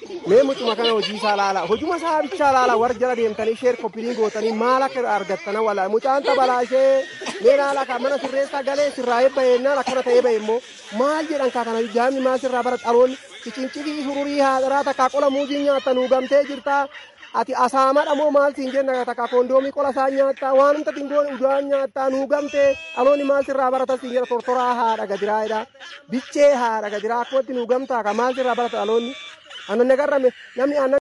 mee mucuma kana hojii isaa laala hojuma isaa bichaa laala warra jala deemtanii sheer koppilii gootanii maal akka argattana wala mucaan tabalaa ishee mee laala kan mana sirreessaa galee sirraa eebba yennaan akkana ta'ee bahe immoo maal jedhan kaa kana jaamni maal sirraa bara dhaloonni cicincikii hururii haadharaa takkaa qola muuzii nyaatta nuugamtee jirtaa ati asaamadha moo maal siin jenna takka kondoomii qola isaa nyaattaa waan humta dingoon udaan nyaattaa nuugamtee dhaloonni maal sirraa barata siin jedha tortoraa haadha gadiraayidha bichee haadha gadiraa akkumatti nuugamtaa ka maal sirraa barata dhaloonni annan nagarrame namni aannan